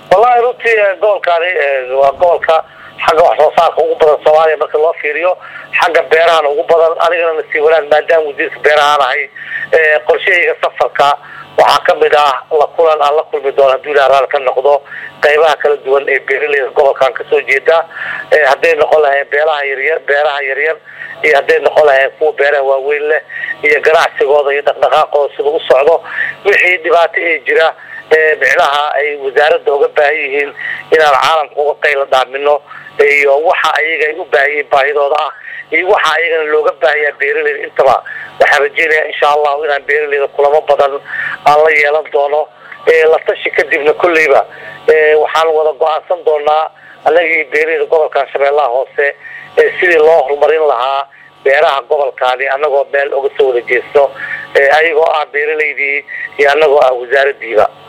wallahi runtii gobolkaani waa gobolka xagga wax soo saarka ugu badan soomaaliya marka loo fiiriyo xagga beerahana ugu badan anigana nasiib wanaag maadaama wasiirka beerahaan ahay qorshahayga safarka waxaa kamid ah la kulan aan la kulmi doono hadduu ilaha raali ka noqdo qaybaha kala duwan ee beeraleyda gobolkan kasoo jeeda hadday noqon lahayn beelaha yaryar beeraha yaryar iyo hadday noqon lahayn kuwa beeraha waaweyn leh iyo ganacsigooda iyo dhaqdhaqaaqooda sida u socdo wixii dhibaato ee jira micnaha ay wasaaradda uga baahan yihiin inaan caalamka uga qayla dhaamino iyo waxa ayaga ay u baahanyihiin baahidooda ah iyo waxa ayagana looga baahanyaa beeraleyda intaba waxaan rajeynaya insha allahu inaan beeraleyda kulamo badan aan la yeelan doono la tashi kadibna kolleyba waxaan wada go-aansan doonaa anagii beeraleyda gobolkan shabeellaha hoose sidii loo horumarin lahaa beeraha gobolkaani anagoo meel uga soo wada jeesto ayagoo ah beeraleydii iyo anagoo ah wasaaradiiba